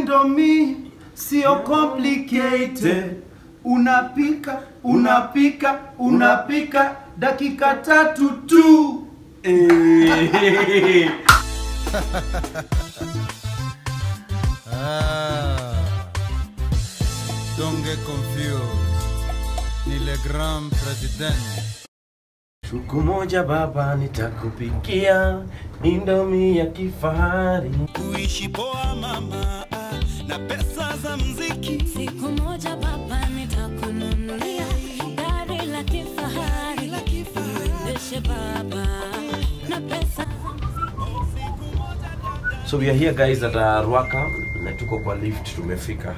Indomie sio complicated. Unapika, unapika, unapika dakika tatu tu. Eh. Ah, don't get confused. Ni le grand president. Siku moja baba nitakupikia Indomie ya kifahari. Kuishi poa mama ah, na pesa za mziki. Siku moja baba nitakununulia gari la kifahari, uendeshe baba na pesa So we are here guys at uh, Ruaka na tuko kwa lift tumefika.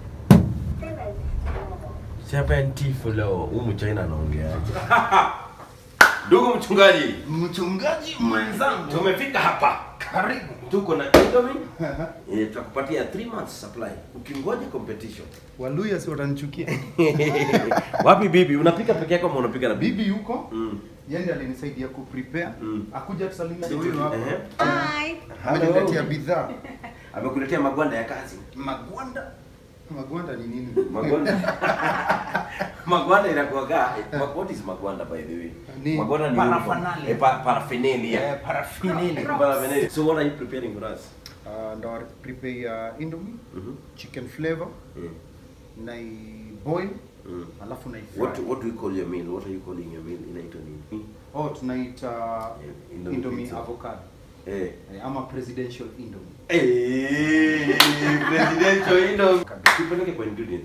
70 floor. Huyu mchaina anaongeaje? Ndugu mchungaji, Mchungaji mwenzangu, tumefika hapa. karibu. Tuko na Indomie. Eh, tutakupatia 3 months supply. Ukingoja competition. Waluya si watanichukia. Wapi bibi? Unapika peke yako ama unapika na bibi? Bibi yuko Mm. yeye ndiye alinisaidia kuprepare. Mm. Akuja tusalimia huyu hapa. Ehe. Ameniletea bidhaa. Amekuletea magwanda ya kazi. Magwanda. Magwanda ni nini? Magwanda. magwanda inakuwaga. What is magwanda by the way? Ni magwanda ni paraphernalia. uniform. Eh, pa, paraphernalia. Eh, paraphernalia. Paraphernalia. So what are you preparing for us? Uh, ndo prepare uh, indomie, Mhm. chicken flavor, Mm. na boil, Mm. alafu na What what do you call your meal? What are you calling your meal? Inaitwa nini? Oh, tunaita Indomie indomie pizza. avocado. Eh. Eh, ama presidential indomie. Eh, presidential Indomie. Tupeleke kwa ingredients.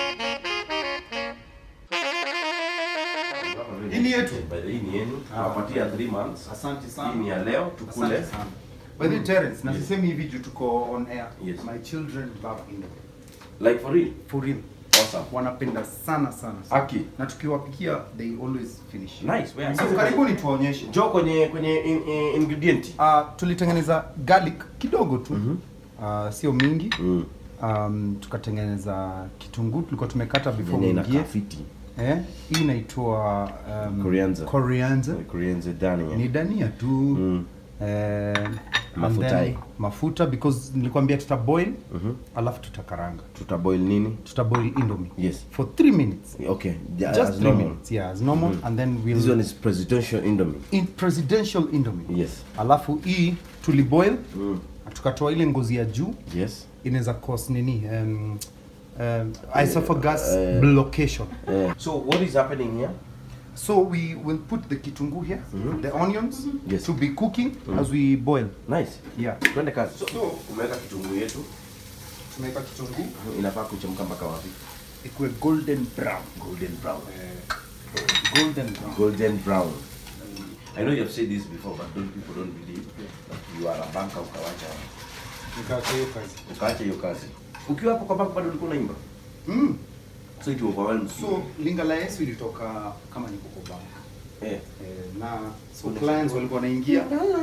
Hii ni yetu. By the way, hii ni yenu. Tunapatia 3 months. Asante sana. Hii ni ya leo tukule. Asante sana. By the way, Terence, na sisemi hivi juu tuko on air. Yes. My children love indomie. Like for real. For real. Awesome. Wanapenda sana sana. sana. Aki. Na tukiwapikia they always finish. Nice. Where So karibuni tuwaonyeshe. Jo kwenye kwenye in, in, ingredient. Uh, tulitengeneza garlic kidogo tu. Uh, sio mingi. Mm. Um, tukatengeneza kitunguu tulikuwa tumekata before Yenye uingie. inakaa fiti. Eh, hii inaitwa um, Coriander. coriander. Korean dania. Ni dania tu. Mm. Eh, and Mafuta then hii. mafuta because nilikwambia tuta boil Mhm. alafu tutakaranga. Tutaboil nini? Tuta boil indomie Yes. for 3 minutes. Okay. Yeah, Just as 3 normal. minutes. Yeah, as normal and then we'll This one is presidential Indomie. in presidential indomie. Yes. Alafu hii tuliboil Mm. tukatoa ile ngozi ya juu Yes. inaweza cause nini um, um, esophagus eh, blockation. Uh, so what is happening here? So we will put the kitungu here, the onions Yes. to be cooking as we boil. Nice. Yeah. Twende kazi. So, umeweka kitunguu yetu Tumeweka kitungu inafaa kuchemka mpaka wapi? ikuwe golden brown. Golden brown. Golden brown. Golden brown. I know you have said this before, but those people don't believe that you are a banker ukawacha Nikaacha hiyo kazi. ukaacha hiyo kazi. Ukiwa hapo kwa bank bado ulikuwa unaimba. Mm. So it overwhelms So you. linga la Yesu ilitoka kama niko kwa bank. Eh. Eh, na so clients walikuwa wanaingia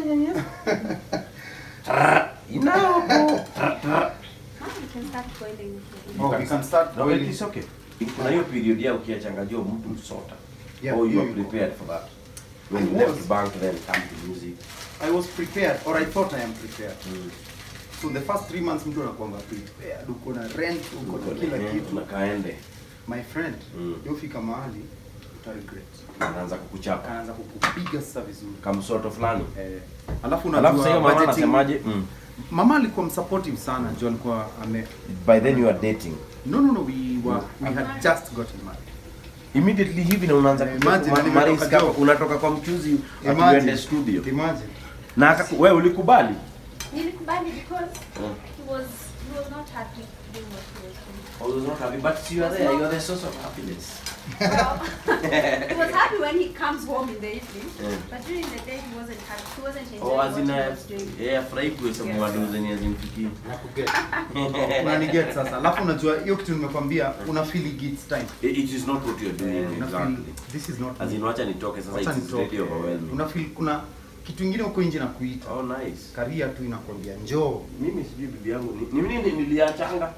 Inapo. You can start boiling. Oh, we can start No, boiling. it is okay. Kuna hiyo period ya ukiachangajia mtu sota. Yeah, or you are hiyo iko. prepared for that. When I you left was. bank then come to music. I was prepared or I thought I am prepared. So the first three months mtu anakuanga prepared, uko na rent, uko na kila kitu. na kaende My friend, Mm. yofika mahali uta regret. anaanza kukuchapa Anaanza kukupiga sasa vizuri. kamsoto fulani. Eh, alafu Alafu sasa hiyo mama budgeting- anasemaje? Mm. Mama alikuwa msupportive sana, ndio alikuwa ame By then you are dating. No no no, we were we had just gotten married. Immediately hivi na unaanza Eh, kuja imagine, kuma- nimetoka Maris kama job. unatoka kwa mchuzi Imagine. atuende studio. Imagine. Na akaku, wewe ulikubali? Nilikubali because Mm. he was he was not happy doing what he was doing. I was not happy, but you are there. You are the source of happiness. Well, he was happy when he comes home in the evening, Mm. but during the day he wasn't happy. He wasn't enjoying Oh, as what in, he uh, was doing. yeah, afurahi kuhesabu Yes. madogo zenye hazimfikii. Nakuget. Unaniget sasa. Alafu unajua hiyo kitu nimekwambia una feel it's time. It it is not what you are doing Una feel exactly. this is not As in, wacha nitoke sasa, Wacha it is nitoke. really overwhelming. Una feel kuna kitu ingine huko nje na kuita. Oh, nice. Karia tu inakwambia njoo. Mimi sijui bibi yangu ni ni nini niliachanga.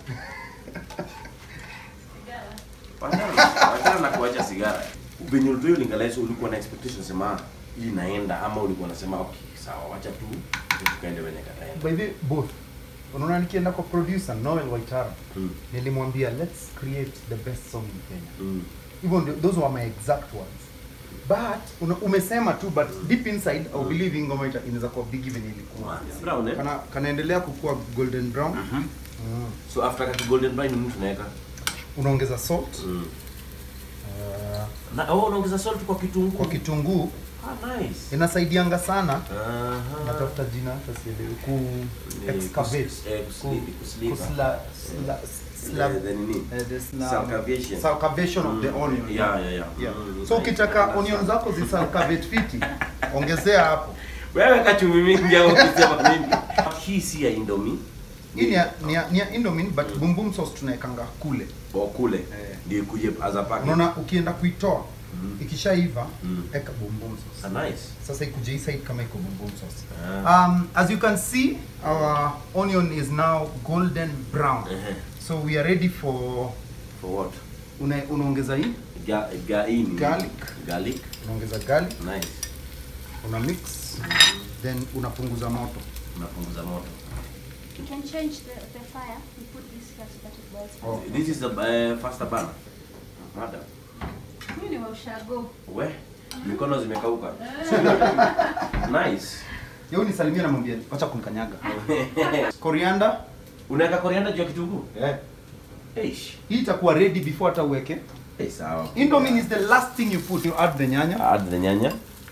Wachana wachana na kuacha sigara. Venye ulivyo lingalaiso ulikuwa na expectation sema hii inaenda ama ulikuwa unasema okay sawa wacha tu tukaende wenye kataenda. By the way, both. unaona nikienda kwa producer Noel Waitara Mm. nilimwambia let's create the best song in Kenya Mm. hivyo ndio those were my exact words but una, umesema tu but deep inside I believe hii ngoma ita- inaweza kuwa big even ilikuwa Brown, eh? kana kanaendelea kukua golden brown mm. So after kati golden brown ni mtu unaweka. unaongeza salt Mm. uh, Na oh, unaongeza salt kwa kitunguu. kwa kitunguu Ah, nice. inasaidianga sana Aha. natafuta jina hata sielewi ku Ni excavate kus- eh, ku kusli- kusliva. kusla sla sla The- the nini? eh, the sla- Salcavation. salcavation of the Mm. onion Yeah, yeah, yeah. Yeah. Mm, so nice. ukitaka That's onion fine. zako zisalcavate fiti ongezea hapo Wewe kachumi mingi au ukisema nini? Hii si ya Indomie. hii ni ya- ni ya- ni ya indomie but boom boom sauce tunaekanga kule O kule. Eh. Ndio ikuje as a package. unaona ukienda kuitoa Mm. ikishaiva Mm. eka boom boom sauce Ah, nice. sasa ikuje hii side kama iko boom boom sauce Ah. um, as you can see our onion is now golden brown Ehe. so we are ready for For what? una, unaongeza hii Ga, ga, hii ni- Garlic. Garlic. unaongeza garlic Nice. una mix then unapunguza moto Unapunguza moto. You can change the, the fire. You put this here so that it boils faster. Oh. This is the uh, faster burner. Madam. Mimi ni wa ushago. We, mikono zimekauka. nice. yeu nisalimia namwambia wacha kumkanyaga coriander Unaweka korianda juu ya kitunguu? yeah. Eish. hii itakuwa ready before hata uweke Eh, sawa. indomie is the last thing you put you add the nyanya Add the nyanya.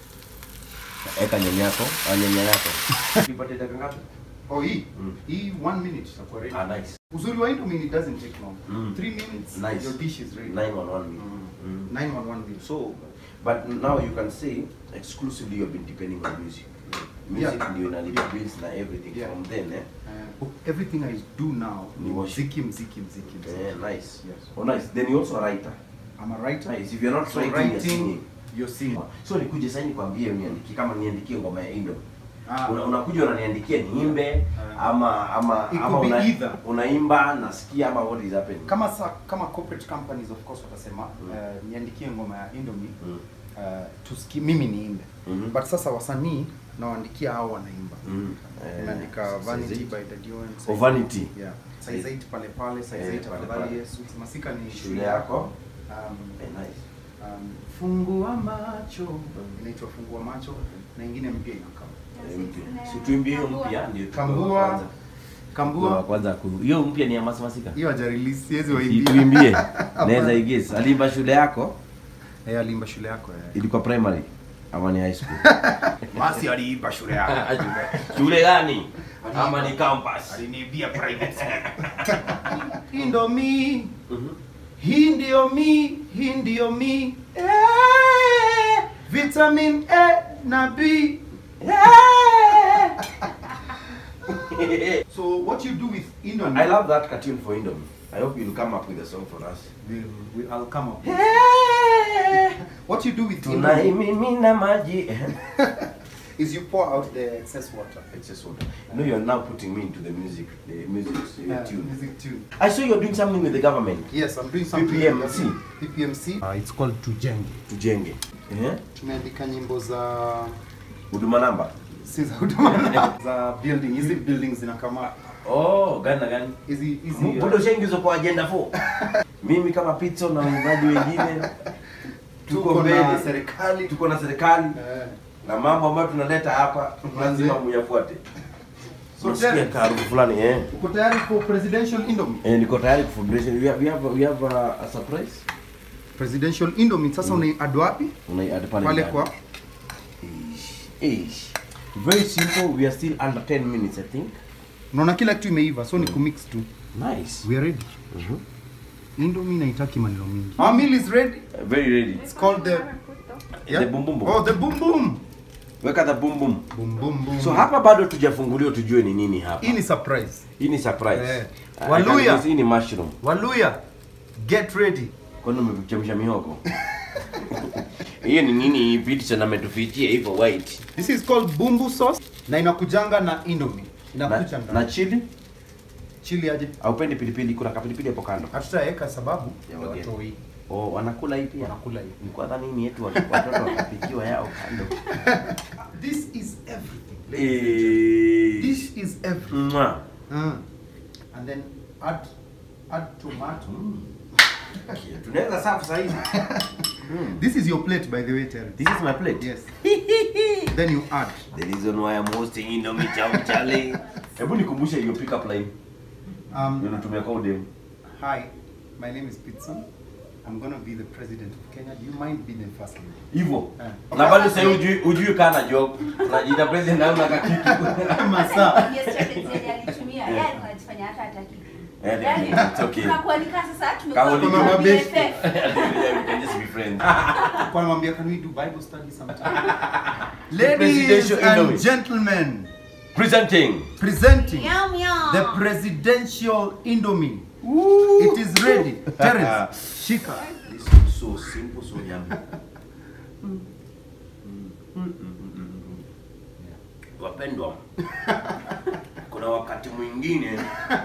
Eka nyanya yako, ah, nyanya yako. Ipate dakika ngapi? oh hii Mm. hii one minute itakuwa ready Ah, nice. uzuri wa indomie it doesn't take long Mm. three minutes Nice. your dish is ready 911 meal. Mm. Mm. nine on one minute So, but now you can say exclusively you've been depending on music. Music Yeah. ndio inalipa bills na everything Yeah. from then, eh? uh, everything i do now Ni worship. mziki mziki mziki mziki Eh, nice. Yes. Oh, nice. Then you're also a writer. i'm a writer Nice. If you're not so writing, you're writing singing. you're singing So nikuje sasa nikwambie uniandikie kama niandikie ngoma ya Indo. Ah. Una, unakuja unaniandikia niimbe Ah. ama ama It ama could be una, either. unaimba nasikia ama what is happening. kama sa, kama corporate companies of course watasema uh, niandikie ngoma ya indomie Mm. uh, tuski mimi niimbe Mhm. but sasa wasanii nawaandikia hao wanaimba Mm. Eh, imeandika vanity Saizait. by the Dion Oh, Vanity. yeah Saizait pale pale Saizait Eh, pale afadhali pale. Yesu masika ni Shule yako. um, Eh, nice. um, fungua macho inaitwa fungua macho na ingine mpya inakaa Eh, mpya. Si tuimbie hiyo mpya ndio tutoe kambua kwanza. kambua kwanza ku- hiyo mpya ni ya Masi Masika. hiyo haja release siwezi Si waimbia tuimbie. Naweza igesi. Alimba shule yako eh alimba shule yako eh ilikuwa primary ama ni high school? Masi aliimba shule yako shule gani? Ama ni campus? aliniibia private school Indomie Mhm. hii ndio mi hii ndio mi eh, vitamin A na B eh. so what you do with Indomie I love that cartoon for Indomie. I hope you'll come up with a song for us. will will I'll come up with. what you do with Indomie Tunaimimina maji. is you pour out the excess water Excess water. You know you're now putting me into the music, the music uh, Uh, tune. music tune I saw you're doing something with the government. yes I'm doing something PPMC. PPMC uh, it's called Tujenge Tujenge. Eh? tumeandika nyimbo za Huduma namba. si za huduma za building hizi buildings zinakama Oh, gani na gani? hizi hizi Budo ushaingizwa kwa agenda 4. Mimi kama Pizzo na waimbaji wengine tuko tuko na mbele. serikali Tuko na serikali Eh. na mambo ambayo tunaleta hapa lazima muyafuate. So Nasikia Terence, harufu fulani eh. uko tayari for presidential indomie Eh, niko tayari kufundisha. We have, we have, we have a, a surprise. presidential indomie sasa mm. unaiad wapi Unaiadd pale pale ndani. kwa Ish, ish. Very simple. We are still under 10 minutes, I think. unaona kila kitu imeiva so ni kumix tu Nice. we are ready indomie naitaki maneno mingi our meal is ready Uh, very ready. it's called the The boom boom boom. oh the boom boom Weka the boom boom. boom boom boom So hapa bado tujafunguliwa tujue ni nini hapa. hii ni surprise Hii ni surprise. Eh. I Waluya. can guess Hii ni mushroom. waluya get ready Kwani umechemsha mihogo? Hiyo ni nini vitu sana ametufichia hivyo white. this is called bumbu sauce na inakujanga na indomie Na, inakuja na ndani chili? chili aje Haupendi pilipili, kuna kapilipili hapo kando. hatutaweka sababu Ya ya wageni. watoi Oh, wanakula hii pia. wanakula hii Nilikuwa dhani ni yetu watoto wakapikiwa yao kando. this is everything ladies and gentlemen. Eh. this is everything Mwah. Mm. and then add add tomato. Okay, tunaweza safu saa hizi. Mm. This is your plate by the way, Terry. This is my plate. Yes. then you add. The reason why I'm hosting Indomie Chow Chale. Hebu nikumbushe hiyo pick up line. Um, Unatumia kwa udem. hi, my name is Pitson. I'm gonna be the president of Kenya. Do you mind being the first lady? Hivyo. Eh. Na bado sasa hujui hujui kana job. Unajiita president na una kakitu. Masaa. Yes, strategy alitumia. Yeye alikuwa anajifanya hata hataki. Eh, Yaani, it's okay. tukakualika sasa Kama tumekuwa ulikuwa kwa mabeshte. BFF. We can just be friends. Kwa namwambia can we do Bible study sometime? The Ladies presidential and Indomie. gentlemen, Presenting. presenting Yum, yum. the presidential Indomie. It is ready. Terence, shika. This is so simple, so yummy. Wapendwa, kuna wakati mwingine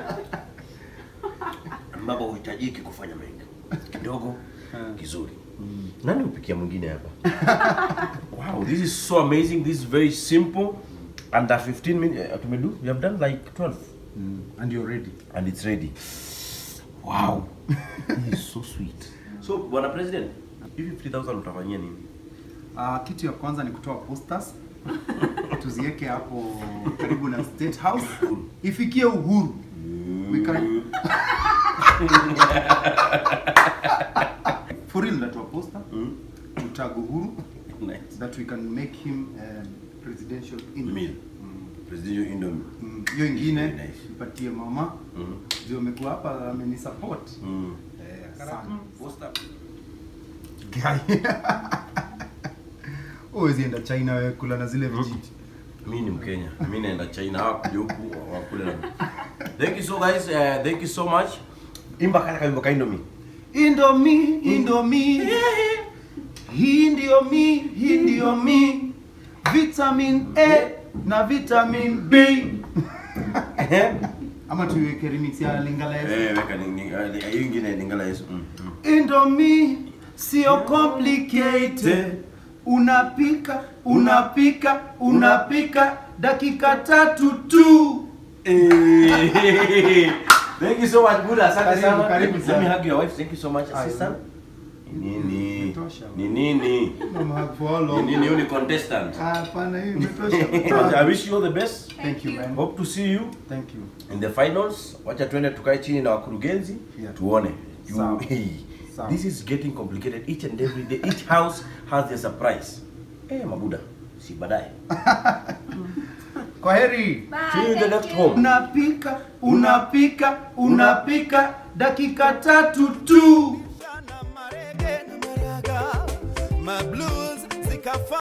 ambapo huhitajiki kufanya mengi, kidogo kizuri. Nani upikia mwingine hapa? wow, this is so amazing. This is very simple. Under 15 minutes, uh, tumedu, we have done like 12 And you're ready. and it's ready. Wow. this is so sweet. So, bwana president, hivi 5000 utafanyia nini? Uh, kitu ya kwanza ni kutoa posters tuziweke hapo karibu na State House ifikie uhuru. We can... For real natoa poster Mm. tutag uhuru Nice. that we can make him um, presidential in Meal. Presidential Indomie. Mm, hiyo ingine Very nice. ipatie mama Mm. ndio amekuwa hapa amenisupport Mm. eh, sana. Poster. Guy. Huwezi enda China wewe kula na zile vijiti. mi ni mkenya mi naenda china hawa kuja huku wakule na thank you so guys uh, thank you so much imba kale kawimbo ka indomie Indomie, Indomie. Hii ndio mi, hii ndio mi. Vitamin A na vitamin B. Ama tuiweke remix ya Lingala Yesu. eh weka ni ni- eh, hiyo ingine lingala yesu mm. mm. Indomie sio complicated. Unapika, unapika, unapika dakika tatu tu. Eh, thank you so much buda asante Karibu, sana karibu let sana. me hug your wife thank you so much Aye. assistant ni nini Imetosha. ni nini Mama ni follow. nini huyu ni contestant Hapana, hii imetosha. I wish you all the best Thank you, man. hope to see you Thank you. in the finals wacha tuende tukae chini na wakurugenzi Yeah. tuone You- Sawa. hey, Sawa. this is getting complicated each and every day each house has their surprise eh mabuda si baadaye Kwa heri. Bye, see you in the thank next you. home Unapika, unapika, unapika dakika tatu tu. na marege na maraga mablues zikafa